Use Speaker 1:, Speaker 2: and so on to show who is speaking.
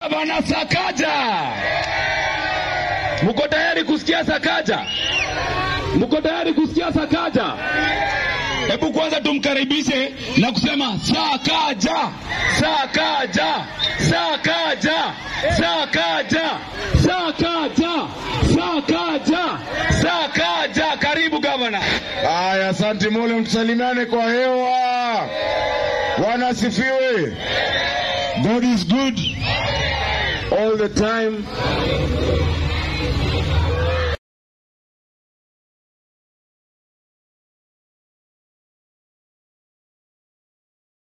Speaker 1: Bana Sakaja, mko tayari kusikia Sakaja? Mko tayari kusikia Sakaja? Hebu kwanza tumkaribishe na kusema Sakaja, Sakaja, Sakaja, Sakaja, Sakaja, Sakaja, Sakaja. Karibu gavana.
Speaker 2: Haya, asante Mola, mtusalimiane kwa hewa. Bwana asifiwe. God is good all the time.